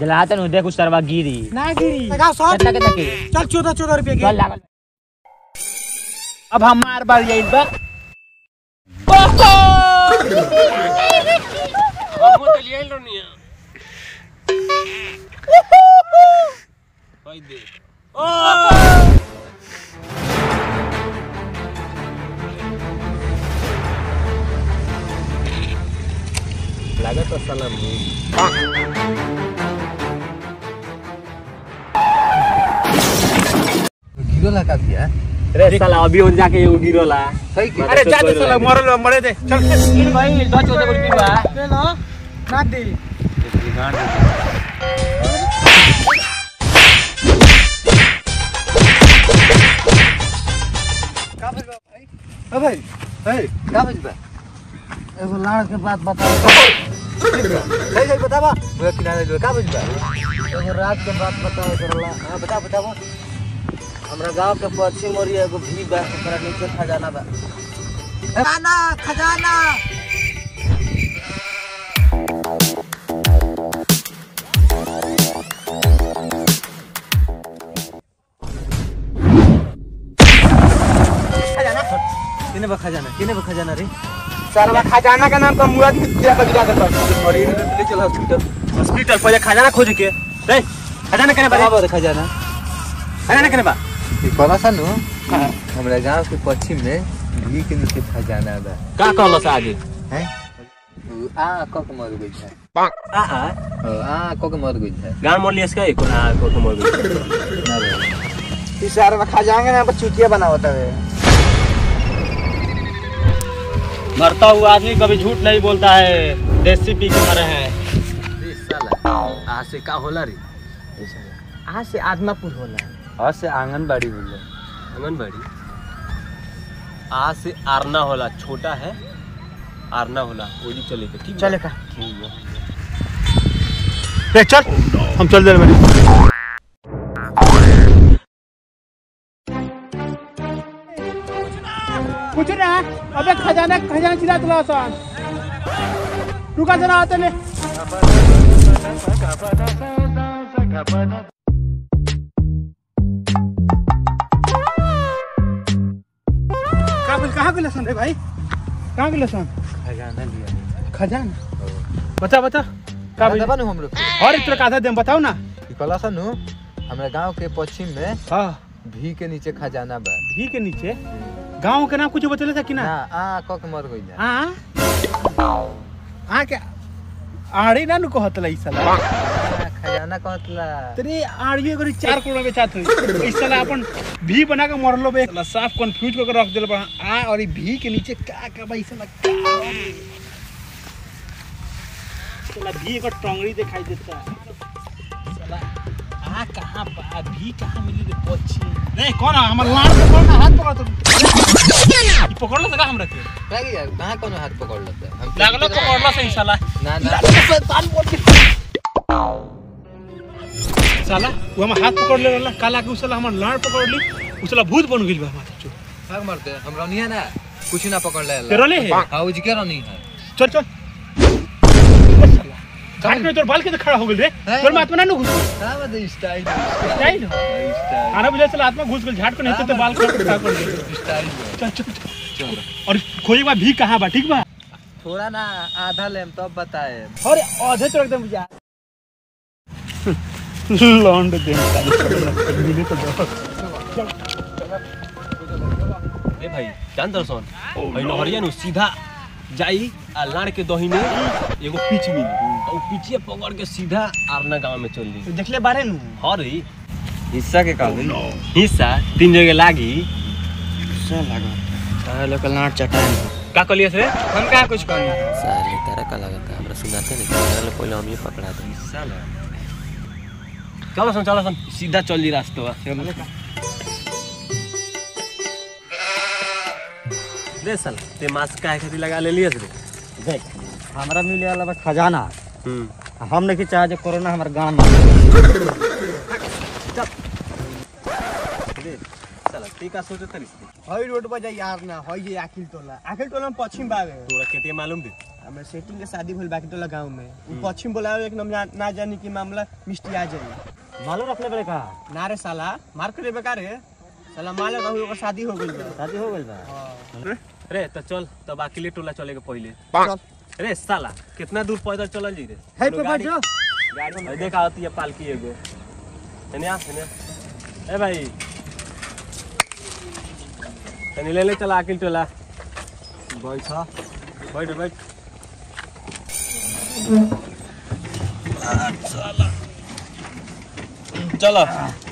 चलाते नु देख उस तरवा गिरी ना गिरी लगाओ सब कितना कितना की चल चौदह चौदह रुपये चल की लागल अब हमार बार यही बा लागत साला मुंह गिरो लगा दिया रे साला अभी उन जाके एगो गिरोला सही की अरे जा दे साला मरल मरे दे चल गिर भाई दो चौदह को रुपया बा ले लो ना दे ए भाई ए का बजबा एगो लाड़ के बात बताओ सही सही बतावा वो किनारे जो का बजबा एगो रात के बात बताओ करला हां बता बताओ हमरा गांव के पश्चिम और एगो भी बा ओकरा नीचे खजाना बा खजाना खजाना किने बा खजाना किने बा खजाना रे साला खजाना का नाम का मुराद दिया का दिला करता बड़ी ले चल हॉस्पिटल हॉस्पिटल पहले खजाना खोज के रे खजाना केने बा बराबर खजाना खजाना केने बा ई पता सन हमरा गांव के पश्चिम में भी के नीचे खजाना बा का कहलो से आगे हैं उ आ क के मर गई है आ आ ओ, आ क के मर गई है गान मोर लियस का एको आ को तो मोर गई ना रे इस यार में खजाना ना चुतिया बनावता है मरता हुआ आदमी कभी झूठ नहीं बोलता है देसी पी के मरे हैं रे साला आ से का होला रे ए साला आज से आदमापुर होला आ से आंगनबाड़ी बोले आंगनबाड़ी आ से आरना होला छोटा है आरना होला ओली चले के ठीक चले का ठीक बा। रे चल हम चल दे बनी कुछ ना अबे खजाना खजाना चिरा तुला सन रुका जरा आते ले कहाँ गेल कहाँ गेल सन रे भाई कहाँ गेल सन खजाना लिया खजाना बता बता का का दबा हम लोग और एक तरह आधा दे बताओ ना ई कला सन हमरा गांव के पश्चिम में हाँ भी के नीचे खजाना बा भी के नीचे गांव के नाम कुछ बतले था कि ना ना आ क के मर गई है हाँ हाँ क्या आड़ी ना नु कहत ला इस साला आ, खजाना कहतला तेरे आड़ियो करी चार करोड़ में चाहत हुई इस साला अपन भी बना के मरलो बे साला साफ कंफ्यूज करके रख देल बा आ और ई भी के नीचे का का बा इस साला का बा रे? साला भी एक टंगड़ी दिखाई देता साला आ कहां बा भी कहां मिली रे पछी नहीं कौन है? हमर लाड़ पकड़ ना हाथ पकड़ तो ई पकड़ लो सका हमरा के लागी यार कहां कोनो हाथ पकड़ लेता हम लागलो पकड़ लो सही साला ना ना शैतान बोल के साला वो हम हाथ पकड़ ले रहला काला के उसला हमर लाड़ पकड़ ली उसला भूत बन गेल बा हमार चो भाग मरते हम रनिया ना कुछ ना पकड़ ले तेरो ले है हां उजी के रनी है चल चल घाट में तोर बाल के तो खड़ा हो गेल रे है। तोर में आत्मा ना नु घुस का बद स्टाइल स्टाइल स्टाइल आना बुझे चला आत्मा घुस गेल झाट को नहीं तो बाल खड़ा खड़ा कर दे स्टाइल चल चल चल और खोई बा भी कहां बा ठीक बा थोड़ा ना आधा लेम तब बताए अरे आधे तो एकदम जा लौंड दे मिले तो दो ए भाई जान दर्शन भाई नहरिया नु सीधा जाई आ लाड़ के दहिने एगो पीछ मिली आ उ पीछे पकड़ के सीधा आरना गांव में चल दी देख ले बारे नु हाँ रे हिस्सा के का हिस्सा तीन जगह लागी साले का लाट चटान का कलियस रे हम का कुछ करनी साले तेरा का लगा का हमरा सुनाते नहीं चलो पहले हम ही पकड़ा दो साला चलो सन चलो सन सीधा चल दी रास्ता रे साला ते मास्क काहे खातिर लगा ले लियस रे देख हमरा मिले वाला बा खजाना हम्म हम नहीं चाहे जो कोरोना हमारे गांव में साला ते का सोचत हरिस हई रोड पर जा यार ना हई ये आखिल टोला आखिल टोला में पश्चिम बावे तोरा केते मालूम दे हमें सेटिंग के शादी भइल बाकी टोला गांव में उ पश्चिम बोलावे एक नम ना जानी की मामला मिष्टी आ जाई मालो रखले बड़े का ना रे साला मार करे बेकार है साला माले कहू ओकर शादी हो गइल बा शादी हो गइल बा रे तो चल तब अकेले टोला चले के पहले चल रे साला कितना दूर पैदल चलल जी रे हे कोनो पे गाड़ी- बैठो गाड़ी में देखा आती है पालकी एगो तने आ तने ए भाई तने ले ले चला अकेले टोला बैठो बैठ बैठ चलो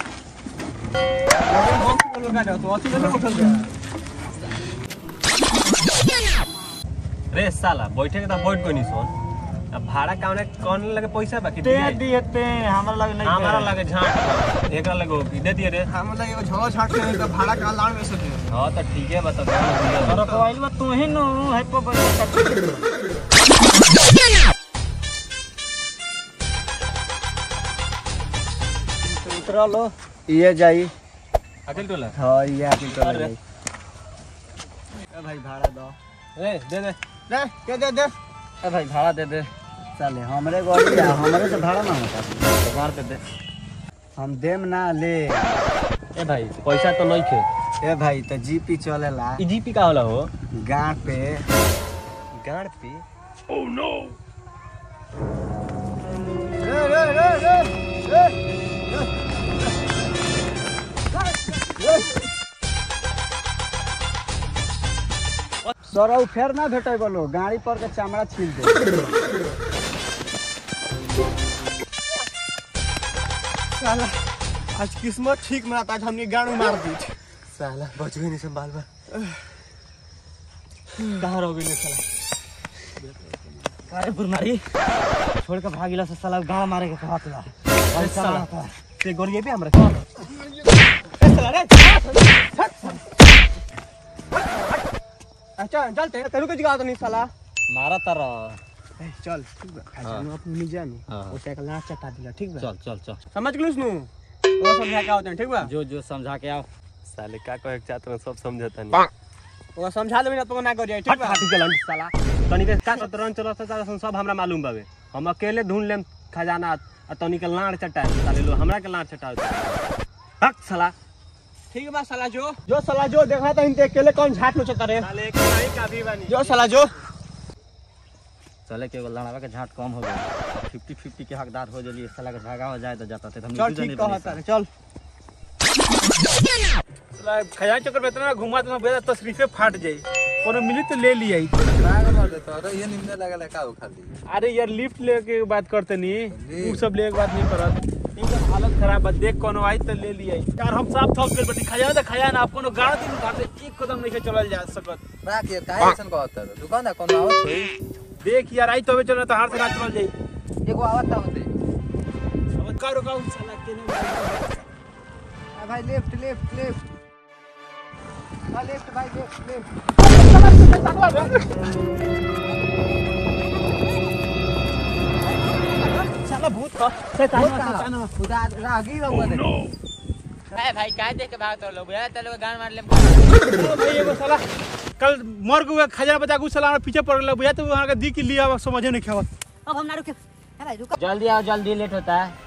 रे साला बैठे के तो बैठ कोनी सोन अब भाड़ा कौन कौन लगे पैसा बाकी दे दिए ते हमरा लगे नहीं हमारा लगे झाट एकरा लगे हो दे दिए रे हम लगे एगो झोला छाट के तो भाड़ा का लाड़ में सके हाँ तो ठीक है बता दो अरे तो आइल बा तू ही नु है पे बैठ उतरा लो ये जाई अकेले टोला हाँ ये आके चला अरे। जाई ए भाई भाड़ा दो ए दे दे दे दे दे दे ए भाई भाड़ा दे दे चले हमरे गाड़ी है हमरे से भाड़ा ना होता दुकान पे दे हम देम ना ले ए भाई पैसा तो नहीं खे ए भाई तो जीपी चलेला ई जीपी का होला हो गांठ पे गाड़ पे रे रे रे रे रे सरौ फेर ना भेटे बोलो गाड़ी पर के चमड़ा छील दे साला आज किस्मत ठीक में आता आज हमने गाड़ में मार दी साला बच गई नहीं संभाल बा कहाँ रह गई साला अरे बुरमारी छोड़ के भागिला से साला गाड़ मारे के कहत ला अरे साला ते गोरिये पे हमरा ए साला रे अच्छा चल ते तेरू के जगह तो नहीं साला मारा तर ए, चल ठीक बा खजाना अपने नहीं जानी हाँ। ओटे का लाच चटा दिला ठीक बा चल चल चल समझ गेलुस नु वो समझा के आवतन ठीक बा जो जो समझा के आओ साले का कहे चाहत सब समझता नहीं वो समझा देबे ना तो ना कर जाए ठीक बा हट चलन साला तनी के का शतरंज चलत है सब हमरा मालूम बावे हम अकेले ढूंढ लेम खजाना आ तनी के लाड़ चटा साले लो हमरा के लाड़ चटा हक साला ठीक बा साला जो जो साला जो देखा था इनते अकेले कौन झाट नोचता रे साले एक नहीं काफी बानी जो साला जो चले के एगो लड़ावा के झाट कम हो गया फिफ्टी फिफ्टी के हकदार हो जली साला के भागा हो जाए तो जाता थे हम चल ठीक कहता रे चल खजान चक्कर में इतना घुमा तो बेटा तशरीफे फाट जाई कोनो मिली तो ले लिया भाग मार दे तो ये निम्न लगल है का वो खाली अरे यार लिफ्ट लेके बात करते नहीं लिफ्ट? उ सब लेके बात नहीं करत इनका हालत खराब बा देख कोनो आई तो ले लिया यार हम साफ थक गेल बटी खजाना तो खजाना आप कोनो गाड़ दिन उठा के एक कदम नहीं चलल जा सकत राख ये काहे ऐसन कहत है दुकान है कौन आवत होई देख यार आई तो चल तो हाथ से ना चलल जाई एगो आवत था होते अब का रुका साला के नहीं आ भाई लेफ्ट लेफ्ट लेफ्ट आ लेफ्ट भाई लेफ्ट लेफ्ट साला भूत का शैतान शैतान खुदा रागी रहुआ दे भाई का देख के भाग तो लोग यार चलो गाड़ मार ले ओ भाई एगो साला कल मर गए खजाना बचा के साला हमरा पीछे पड़ गया बुझा तो वहां का दी के लिया समझे नहीं खावत अब हम ना रुके भाई रुको जल्दी आओ जल्दी लेट होता है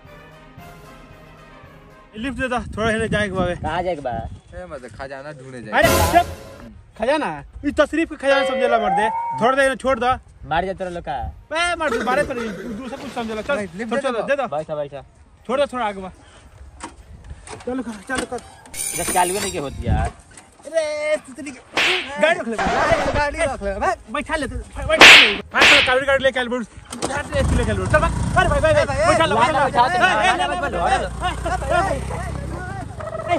लिफ्ट दे दा थोड़ा हेले जाए के बावे कहाँ जाए के बा ए मत खजाना ढूंढे जाए अरे चुप खजाना ई तशरीफ के खजाना समझेला मर दे छोड़ दे छोड़ दो मार जाते लोग का ए मर दे बारे पर दूसरा कुछ समझेला चल भाई, लिफ्ट छोड़ दे चल दो। दे दो बैठा बैठा छोड़ दे थोड़ा आगे बा चल कर चल कर इधर चालू नहीं के होती यार अरे तितली गाड़ी रख ले गाड़ी रख ले भाई बैठा ले बैठा ले फास्ट गाड़ी गाड़ी लेके आल बोल झाट ले लेके आल बोल चल बा अरे भाई भाई भाई बैठा ले लाइन में बैठा दे, ए, ए, लाइन में ए, बैठा ए, लो, ए,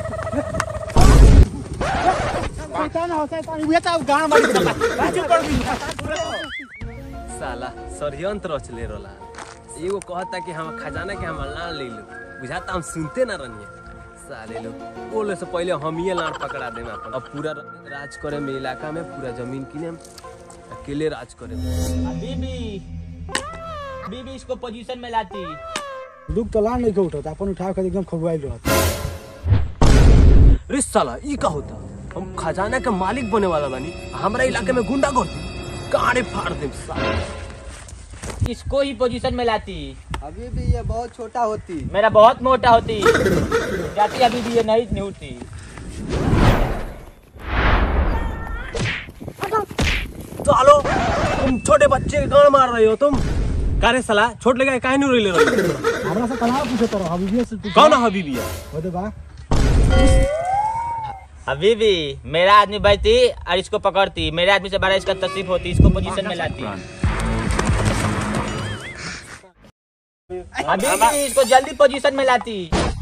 शैतान हो शैतान ये तो गाना मार चला चुप कर दी साला षडयंत्र रचले रोला एगो कहता कि हम खजाना के हम लाड़ ले लो बुझाता हम सुनते ना रनिए साले लो बोले से पहले हम ही लाड़ पकड़ा देम अपन अब पूरा राज करे में इलाका में पूरा जमीन किने हम अकेले राज करे बीबी बीबी इसको पोजीशन में लाती दुख तो लान नहीं के उठता अपन उठा के एकदम खबुआई रहत रे साला ई का होता हम खजाना के मालिक बने वाला बानी हमरा इलाके में गुंडा करती गाड़ी फाड़ दे साला इसको ही पोजीशन में लाती अभी भी ये बहुत छोटा होती मेरा बहुत मोटा होती जाती अभी भी ये नहीं नहीं उठती सालो तुम छोटे बच्चे के गाड़ मार रहे हो तुम कारे साला छोट लगा काहे नहीं ले रहे हो हमरा से कहाँ पूछे तो हबीबी से तू कौन है हबीबी है होदे बा अभी भी मेरा आदमी बचती और इसको पकड़ती मेरे आदमी से बड़ा इसका तकलीफ होती इसको पोजीशन में लाती अभी भी इसको जल्दी पोजीशन में लाती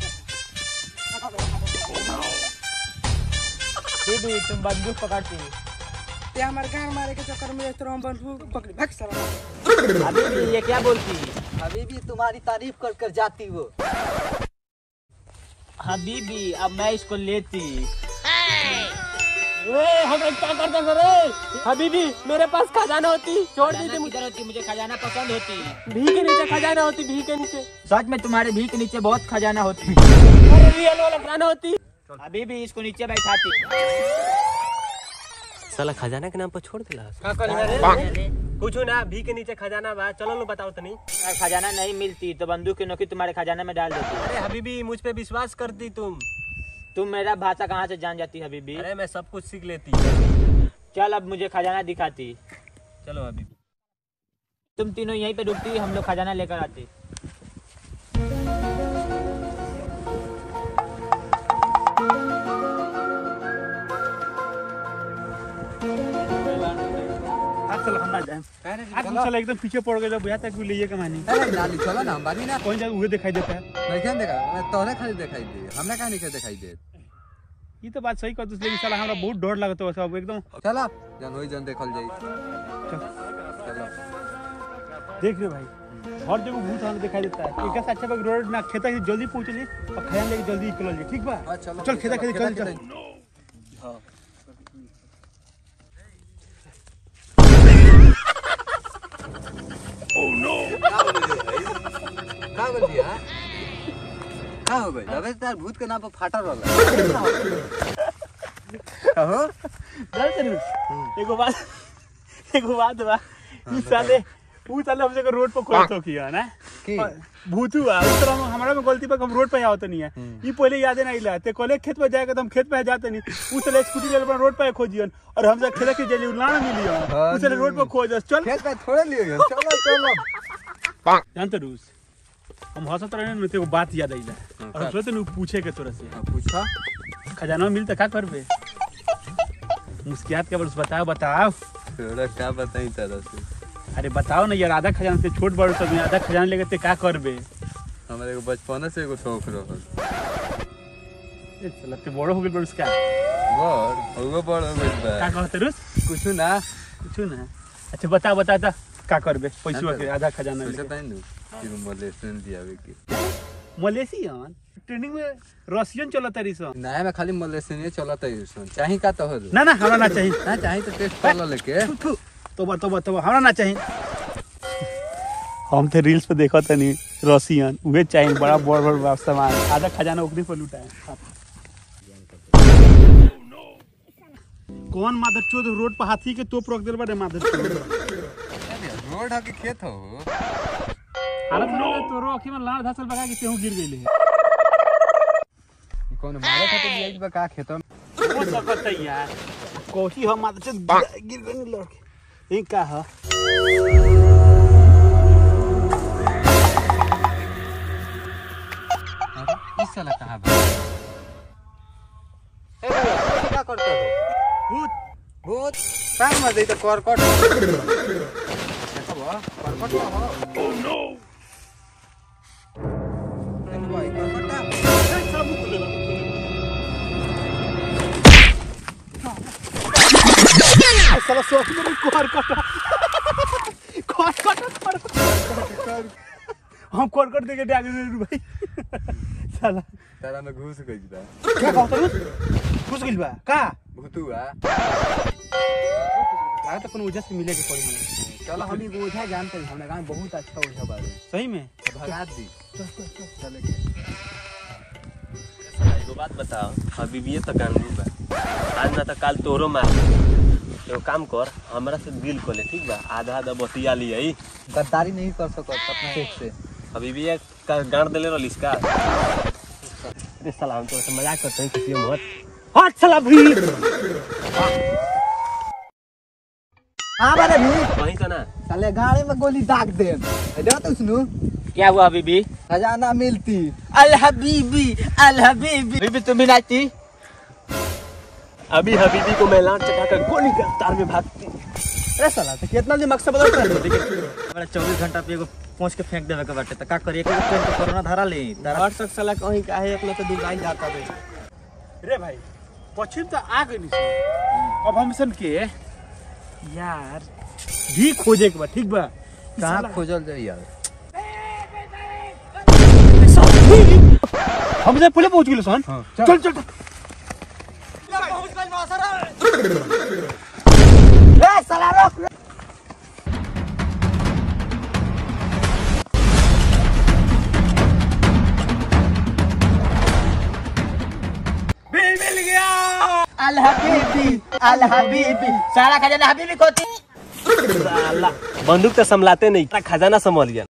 अभी भी तुम बंदूक पकड़ती ते हमारे गाड़ मारे के चक्कर में इस तरह हम बंदूक पकड़ी भाग साला अभी भी ये क्या बोलती अभी भी तुम्हारी तारीफ कर कर जाती वो अभी भी अब मैं इसको लेती अभी भी मेरे पास खजाना होती छोड़ दी खजाना किधर होती मुझे खजाना पसंद होती भी के नीचे खजाना होती भी के नीचे सच में तुम्हारे भी के नीचे बहुत खजाना होती रियल वाला खजाना होती अभी भी इसको नीचे बैठाती साला खजाना के नाम पर छोड़ दिला कुछ ना भी के नीचे खजाना बा चलो लो बताओ तनी अगर खजाना नहीं मिलती तो बंदूक की नोकी तुम्हारे खजाना में डाल देती अरे हबीबी मुझ पे विश्वास करती तुम तुम मेरा भाषा कहाँ से जान जाती है हबीबी अरे मैं सब कुछ सीख लेती चल अब मुझे खजाना दिखाती चलो अभी तुम तीनों यहीं पे रुकती हम लोग खजाना लेकर आते आज चल हम ना जाए आज हम चल एकदम पीछे पड़ गए बुझा तक ले कमानी नाली चलो ना हम बानी ना कौन जा उहे दिखाई देता है नहीं क्या देखा मैं तोहरे खाली दिखाई दे हमरा कहाँ नहीं दिखाई दे ये तो बात सही कहते लेकिन साला हमरा बहुत डर लगता है सब एकदम चलो जन वही जन देखल जाई चलो देख रे भाई हर जगह भूत हमें दिखाई देता है एक अच्छा बा रोड ना खेता से जल्दी पहुंच जी और खयान लेके जल्दी निकल जी ठीक बा हाँ, चलो। चल खेता खेता चल खेता- चल का बोल दिया का हो गई अबे तार भूत के नाम पर फाटा रहला हो चल चल एगो बात एगो बात बा ई साले ऊ साले हमसे रोड पर खोल तो किया ना की भूतू आ उस तरह में हमारा में गलती पर हम रोड पे आवत नहीं है ये पहले याद नहीं ला ते कहले खेत पे जाएगा तो हम खेत पे जाते नहीं उस साले स्कूटी ले अपन रोड पे खोजियन और हमसे खेले के जली उलाना मिलियो हाँ उस साले रोड पे खोज चल खेत में थोड़े लिए चलो चलो जानते रूस हम हंसत रहे ना तेरे बात याद आइला और हम सोचते नहीं पूछे के तोरा से हाँ, पूछा खजाना मिलता का करबे मुस्कियात के बस बताओ बताओ थोड़ा क्या बताई तरह से अरे बताओ ना यार आधा खजाना से छोट बड़ सब आधा खजाना लेके ते का करबे हमारे एगो बचपन से एगो शौक रहल ए साला ते बड़ो हो गेल बड़ उसका बड़ ओगो बड़ हो गइल बा का कहते रूस कुछ ना कुछ ना अच्छा बता बता ता का करबे पैसा के आधा खजाना पैसा लेके ताई नु कि मलेशियन दियावे के मलेशियन ट्रेनिंग में रशियन चलत रही सन नया में खाली मलेशियन चलत है सुन चाही का तो हो ना ना हमरा ना चाहिए ना चाही तो टेस्ट कर लो लेके थू, तोबा तोबा तोबा हमरा ना चाहिए हम थे रील्स पे देखत तनी रसियन उहे चाहिए बड़ा बड़ बड़ बड़ सामान आधा खजाना ओकरी पर लुटाए कौन मादर चोद रोड पर हाथी के तोप रख देल बा रे मादर चोद रोड है कि खेत हो हालत में तोरो अखी में लाल धसल बगा के तेहू गिर गइले कौन मारे खातिर लिया बा का खेत हो सकत है यार कोठी हम मादर चोद गिर- गिर गइल लड़के ई का ह इस साला कहां बा ए भैया क्या करते हो भूत भूत कान में दे तो करकट देखो बा करकट हो ओ नो देखो भाई करकट साला सोच में कोर कटा कोर कटा कोर कटा हम कोर कट देके डाग दे भाई साला तारा में घुस गई बा क्या कहत रु खुश गइल बा का भूतुआ लागा त कोनो वजह से मिले के पड़ी हमें चलो हम ही ओझा जानते हैं हमरा गांव में बहुत अच्छा ओझा बारे सही में भगा दी चले के एगो बात बताओ हबीबी तो गांडू बा आज ना तो काल तोरो मार एगो काम कर हमरा से डील कर ले ठीक बा आधा आधा बतिया लिया गद्दारी नहीं कर सकत अपना एक से अभी भी एक का गांड देले रहलिस का अरे साला हम तो ऐसे मजाक करते हैं किसी मत हट साला भीड़ हाँ बारे भी वहीं का ना साले गाड़ी में गोली दाग दे देखो तो सुनू क्या हुआ बीबी खजाना मिलती अल हबीबी अल हबीबी बीबी तुम भी नाचती अभी हबीबी को मैं लाट चका कर गोली के रफ्तार में भागती अरे साला तो कितना दिमाग से बदल रहा है हमारा चौबीस घंटा पे एगो पहुँच के फेंक देवे के बाटे तो का करिए एक ट्रेन के कोरोना धरा ली हट सक साला कहीं काहे अपना तो दिल जाता बे रे भाई पश्चिम तो आ गई नहीं अब हम सन के यार भी खोजे के बा ठीक बा कहाँ खोजल जाई यार हम से पहले पहुंच गए सन चल चल चल। अल हबीबी अल हबीबी सारा खजाना हबीबी को थी साला बंदूक तो संभलाते नहीं खजाना संभाल गया